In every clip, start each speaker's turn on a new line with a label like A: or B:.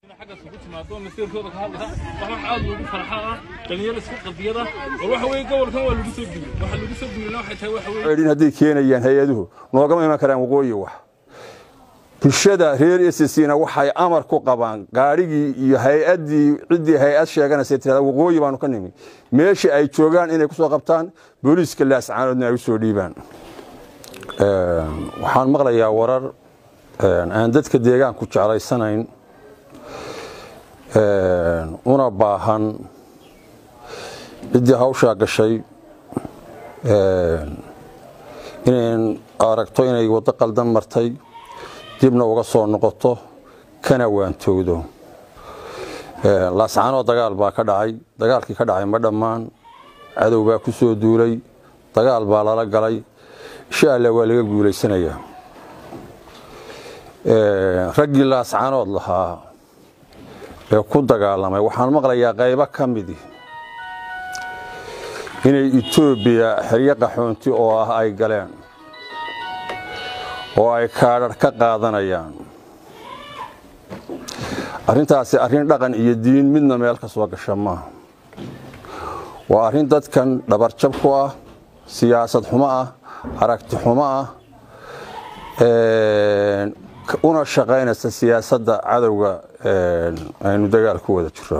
A: xaggaas ugu timaado masiirkooda ka hadlaya wax wax aad loogu farxa ah dhalinyaro isku qadiyada war waxa weeye gobolkan waa lagu soo gudbin waxa lagu soo gudbin waxay tahay waxa weeye
B: in hadday keenayaan hay-aduhu noogama iman karaan waqooyi wax bulshada reer ssna waxay amar ku qabaan gaadhigii iyo hay-addii ciddii hay-ad sheeganaysa tirada waqooyi baanu ka nimi meeshii ay joogaan inay kusoo qabtaan booliiska laascaanoodna ay u soo dhiibaan waxaan maqlayaa warar aan dadka deegaanku jeclaysanayn una baahan ciddii hawshaa gashay inay aragto inay waddo qaldan martay dibna uga soo noqoto kana waantowdo laascaanoo dagaal baa ka dhacay dagaalkii ka dhacay ma dhammaan cadow baa ku soo duulay dagaal baa lala galay insha alla waa laga guulaysanayaa raggii laascaanood lahaa ee ku dagaalamay waxaan maqlayaa qaybo ka midi inay etoobiya xeryo qaxoonti oo ah ay galeen oo ay kaadhar ka qaadanayaan arrintaasi arrin dhaqan iyo diin midna meel ka soo gasha maaha waa arrin dadkan dhabarjab ku ah siyaasad xumo ah aragti xumo ah una shaqaynaysa siyaasadda cadowga aynu dagaal ku wada jiro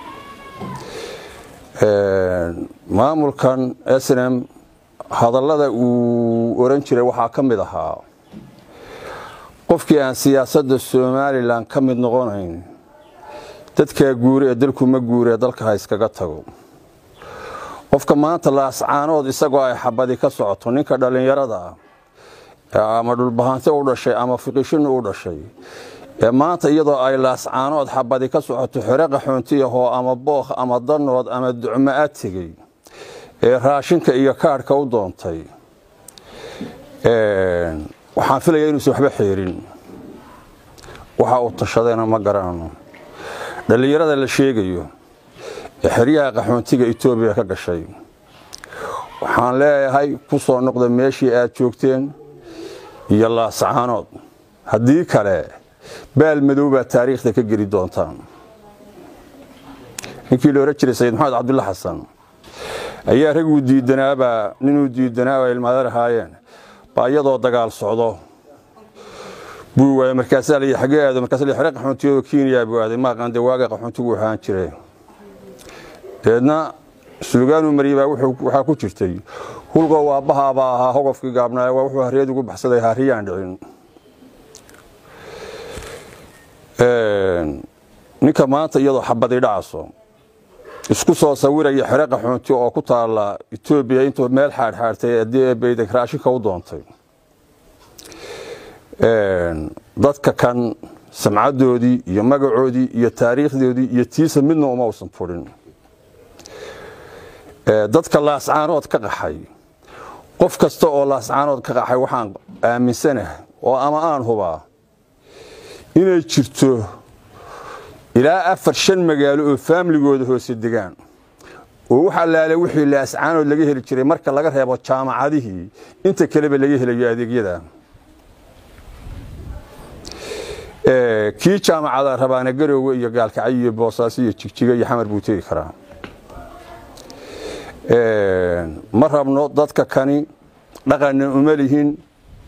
B: maamulkan snm hadallada uu oran jiray waxaa ka mid ahaa qofkii aan siyaasadda somalilan ka mid noqonayn dadkaa guure ee dalku ma guuree dalka ha iskaga tago qofka maanta laascaanood isagoo ay xabadi ka socoto ninka dhallinyarada ah ama dhulbahante u dhashay ama fiqishini u dhashay ee maanta iyadoo ay laascaanood xabadi ka socoto xore qaxoontiyahoo ama bookh ama danood ama ducmo-a tegey ee raashinka iyo kaadhka u doontay waxaan filaya inuusan waxba xeerin waxa uu tashadayna ma garanano dhallinyarada la sheegayo ee xeryaha qaxoontiga etoobiya ka gashay waxaan leeyahay ku soo noqda meeshii aad joogteen iyo laascaanood haddii kale baal madow baa taariikhda ka geli doontaan ninkii la ohan jiray sayid maxamed cabdulla xasan ayaa raguu diidanaabaa ninuu diidanaaba ilmaadar ahaayeen baa iyadoo dagaal socdo buu waayey markaasaa la xagee aado markaas la xere qaxoontiyo kenya buu aaday maaqaande waaga qaxoontigu ahaan jiray deedna suugaanuu mariyey baa waxaa ku jirtay hulgo waabbahaabaa ahaa hogofkii gaabnaaye waa wuxuu hariyad ugu baxsaday hariyaan dhicin ninka maanta iyadoo xabadi dhacaso isku soo sawiraya xere qaxoonti oo ku taala etoobiya intuu meel xaadxaadtay haddii baydag raashinka u doontay dadka kan samcadoodii iyo magacoodii iyo taariikhdoodii iyo tiisa midna uma usan furin dadka laascaanood ka qaxay qof kasta oo laascaanood ka qaxay waxaan aaminsanahay oo ama aan hubaa inay jirto ilaa afar shan magaalo oo faamligooda hoose degaan oo wax allaale wixii laascaanood laga heli jiray marka laga reebo jaamacadihii inta kaleba laga helayo adeegyada kii jaamacada rabaana garoowe iyo gaalkacyo iyo boosaaso iyo jigjiga iyo xamar buu tegi karaa ma rabno dadka kani dhaqanna uma lihin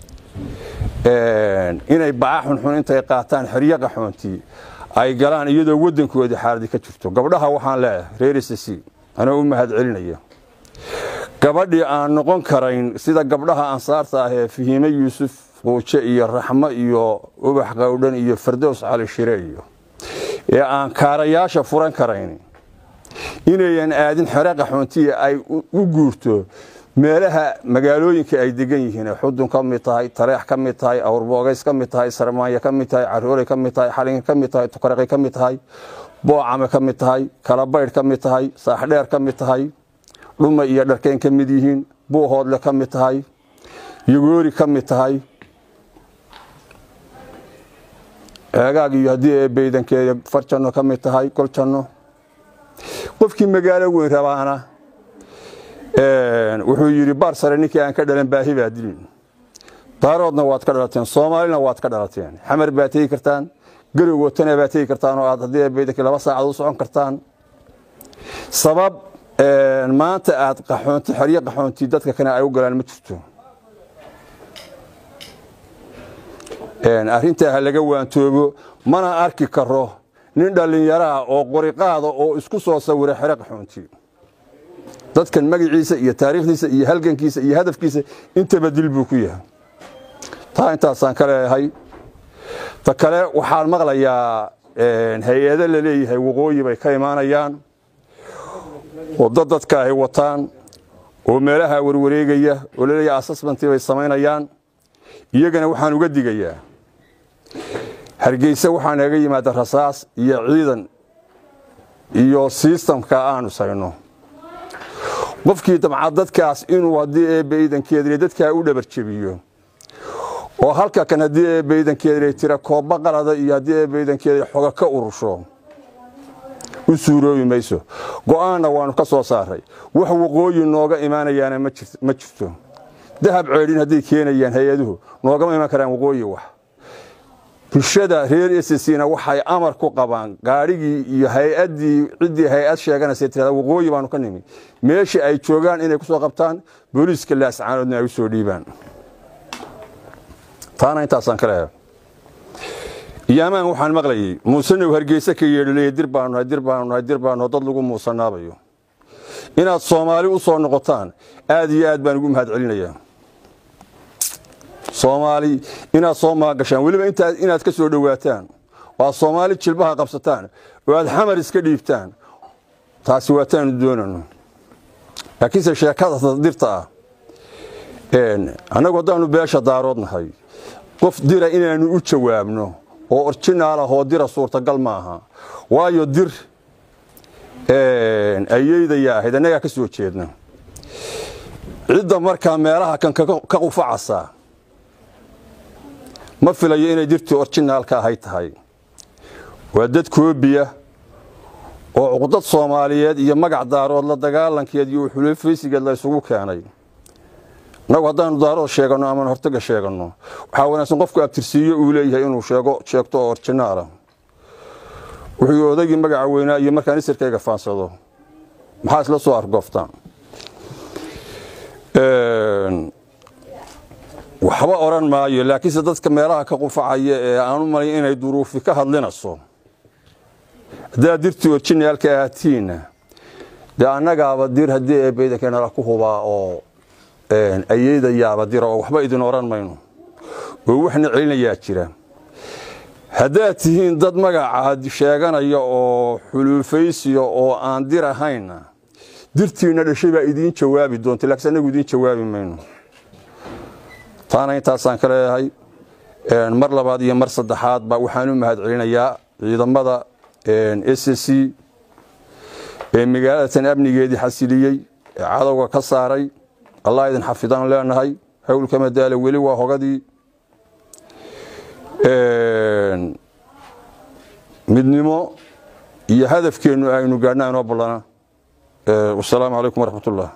B: inay baca xunxun intay qaataan xeryo qaxoontii ay galaan iyadoo waddankoodii xaaladi ka jirto gabdhaha waxaan leeyahay reer sc anoo u mahad celinaya gabadhii aan noqon karayn sida gabdhaha ansaarta ah ee fahiime yuusuf quuje iyo raxmo iyo ubax qowdhan iyo fardows cali shire iyo ee aan kaarayaasha furan karayn inayan aadin xere qaxoontiya ay u guurto meelaha magaalooyinka ay degan yihiin xudun ka mid tahay taleex ka mid tahay awrboogays ka mid tahay sarmaanya ka mid tahay carooley ka mid tahay xalinga ka mid tahay tukaraqi ka mid tahay boocame ka mid tahay kalabaydh ka mid tahay saaxdheer ka mid tahay dhuma iyo dharkeen ka mid yihiin buuhoodle ka mid tahay yogoori ka mid tahay ceegaag iyo haddii ee baydankeeda farjanno ka mid tahay goljanno qofkii magaalo weyn rabaana wuxuu yidhi baar sare ninkii aan ka dhalan baahi baa dilin daaroodna waad ka dhalateen soomaalina waad ka dhalateen xamar baad tegi kartaan garowgootana baad tegi kartaan oo aad haddii eebeydankii laba saacad u socon kartaan sabab maanta aad qaxoonti xeryo qaxoonti dadka kale ay u galaan ma jirto arrintaa ha laga waantoobo mana arki karo nin dhallinyaraah oo qoriqaada oo isku soo sawira xero qaxoonti dadkan magaciisa iyo taariikhdiisa iyo halgankiisa iyo hadafkiisa intaba dil buu ku yahay taa intaasaan ka leeyahay ta kale waxaan maqlayaa hay-ado la leeyahay waqooyi bay ka imaanayaan oo dad dadka ay wataan oo meelaha warwareegaya oo laleeyahay assessmentii bay samaynayaan iyagana waxaan uga digayaa hargeysa waxaa naga yimaada rasaas iyo ciidan iyo sistamka aanu sayno qofkii dabcad dadkaas inuu haddii eebbaydankeedle dadkaa u dhabarjebiyo oo halka kan haddii eebbaydankeedle tira koobba qalada iyo haddii eebbaydankeedle xoga ka urusho u suuroobi mayso go'aanna waannu ka soo saaray wax waqooyi nooga imaanayaana ma jirto dahab ceedhin hadday keenayaan hay-aduhu noogama iman karaan waqooyi wax bulshada reer ssna waxay amar ku qabaan gaadhigii iyo hay-addii ciddii hay-ad sheeganaysa tirada waqooyi baanu ka nimi meeshii ay joogaan inay ku soo qabtaan booliiska laascaanoodna ay u soo dhiibaan taana intaasaan ka leehay iyaamaan waxaan maqlayay muusenow hargeyse ka yeedhilaya dir baanu nahay dir baanu nahay dir baanu dad lagu muusanaabayo inaad soomaali u soo noqotaan aad iyo aad baan ugu mahad celinayaa soomaali inaad soo maagashaan weliba inaad ka soo dhowaataan oo aad soomaali jilbaha qabsataan oo aad xamar iska dhiibtaan taasi waataanu doonano laakiinse sheekada dirta ah annagu haddaanu beesha daarood nahay qof dira inaannu u jawaabno oo orjinaal ah oo dira suurtagal maaha waayo dir ayeydaya ahayd annagaa ka soo jeedna cidda markaa meelaha kan ka qufacasa ma filayo inay dirtii orjinaalka ahay tahay waa dad koobiya oo cuqdad soomaaliyeed iyo magac daarood la dagaalankeed iyo xulufaysigeed la ysugu keenay innagu haddaanu daarood sheeganno aman hortaga sheeganno waxaa wanaagsan qofku abtirsiiyo uu leeyahay inuu sheegto oo orjinaala wuxuu odaygii magaca weynaa iyo markaan isirkayga faansado maxaa isla soo argooftaan waxba odhan maayo laakiinse dadka meelaha ka qufacaya ee aanu malay inay duruufi ka hadlinayso haddaad dirtii orjinaalka ahatiinna dee annagaaba dir haddii eebeydankeenala ku hubaa oo ayeydayaaba dira oo waxba idin odhan mayno oo waxna celinayaa jira haddaad tihiin dad magaca sheeganaya oo xuluufaysiya oo aan dir ahaynna dirtiinna dhashay baa idiin jawaabi doonta laakiin annagu idiin jawaabi mayno taana intaasaan ka leeyahay mar labaad iyo mar saddexaad ba waxaan u mahad celinayaa ciidamada s c ee magaaladatan amnigeedii xasiliyey ee cadowga ka saaray allah idin xafidaan leenahay howlka madaalo weli waa hogadii midnimo iyo hadafkeennu aynu gaadhna inoo ballana wasalaamu calaykum waraxmat ullah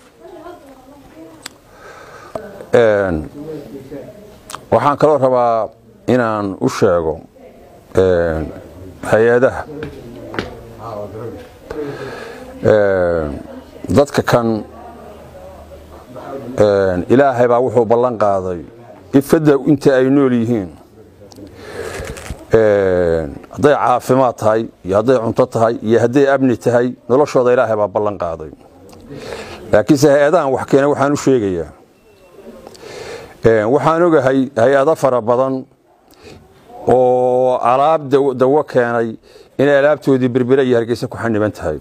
B: waxaan kaloo rabaa inaan u sheego hay-adaha dadka kan ilaahay baa wuxuu ballan qaaday ifadda inta ay nool yihiin hadday caafimaad tahay iyo hadday cunto tahay iyo hadday amni tahay noloshooda ilaahay baa ballan qaaday laakiinse hay-adahan wax keena waxaan u sheegayaa waxaan ogahay hay-ado fara badan oo alaab dawo keenay inay alaabtoodii berbere iyo hargeysa ku xaniban tahay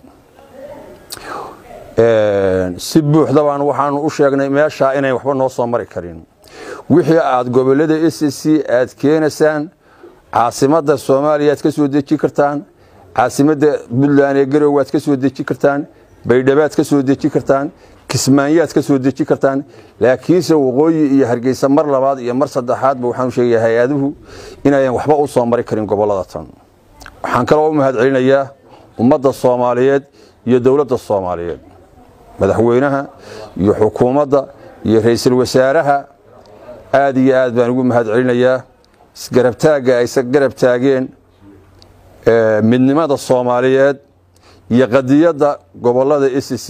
B: si buuxda baan waxaanu u sheegnay meeshaa inayn waxba noo soo mari karin wixii aad gobollada s c aad keenaysaan caasimadda soomaaliya aad ka soo deji kartaan caasimadda puntland ee garowe aad ka soo deji kartaan baydhabaad ka soo deji kartaan kismaanyaad ka soo deji kartaan laakiinse waqooyi iyo hargeysa mar labaad iyo mar saddexaadba waxaanu sheegaya hay-aduhu inayan waxba u soo mari karin gobollada tan waxaan kaloo u mahad celinayaa ummadda soomaaliyeed iyo dowladda soomaaliyeed madaxweynaha iyo xukuumadda iyo ra'iisul wasaaraha aad iyo aad baan ugu mahad celinayaa isgarabtaagga ay garab taageen midnimada soomaaliyeed iyo qadiyadda gobollada s c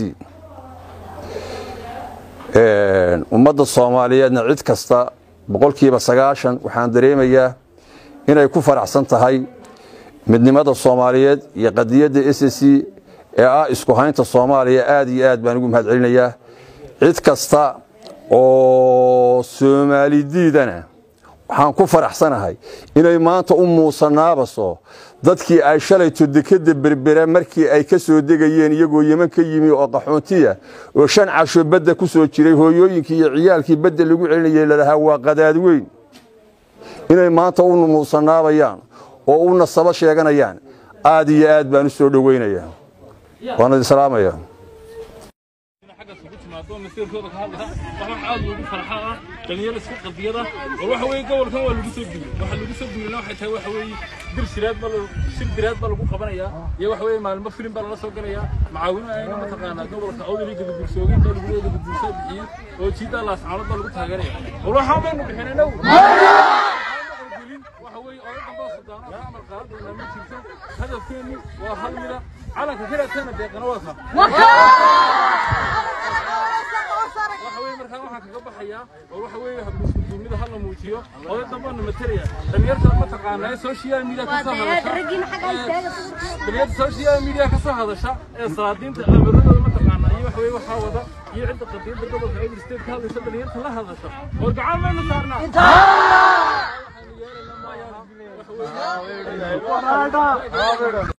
B: ummadda soomaaliyeedna cid kasta boqolkiiba sagaashan waxaan dareemayaa inay ku faraxsan tahay midnimada soomaaliyeed iyo qadiyadda s c ee ah isku haynta soomaaliya aad iyo aad baan ugu mahad celinayaa cid kasta oo soomaalidiidana waxaan ku faraxsanahay inay maanta u muusanaabaso dadkii ay shalayto dekadda berbera markii ay ka soo degayeen iyagoo yeman ka yimi oo qaxoontiya oo shan casho badda ku soo jiray hooyooyinkii iyo ciyaalkii badda lagu celinayay lalahaa waa qadaad weyn inay maanta u muusanaabayaan oo u nasabo sheeganayaan aad iyo aad baan u soo dhoweynayaa waana islaamaya
A: xagga isugu timaado masiirkooda ka hadlaya wax wax aad loogu farxa ah dhalinyaro isku qadiyada war waxa weeye gobolkan waa lagu soo duulay waxa lagu soo duulayna waxay tahay waxa weeye bir shiraad ba shir biraad ba lagu qabanayaa iyo waxa weeye maalmo filim baa lala soo galayaa macaawino ayna mataqaanaa gobolka awdali gadabuursoogin baa lagu leeyahay gadabuursaa bixiyey oo jiidaa laascaanood baa lagu taageeraya war waxaa baynu bixinay now waxa weeye odadan baa sudaano ka amar qaadayna ma jirto hadafkeenu waa hal mida calanka kiraatana deeqana waa ka waxa weeye markaa waxaan kaga baxayaa oo waxa weeye habdiskuduumida hala muujiyo oday dambana matalaya dhalinyarta mataqaanaa social media ka soo hadasha dhalinyarta social media ka soo hadasha ee salaadiinta amiradooda mataqaanaa iyo waxa weeye waxaa wada iyo cidda qadiyadda gobolka Edo State ka hadlaysa dhalinyarta la hadasha war gacan maynu saarnaa waxaynu yeelanaa maayaa waxa weeye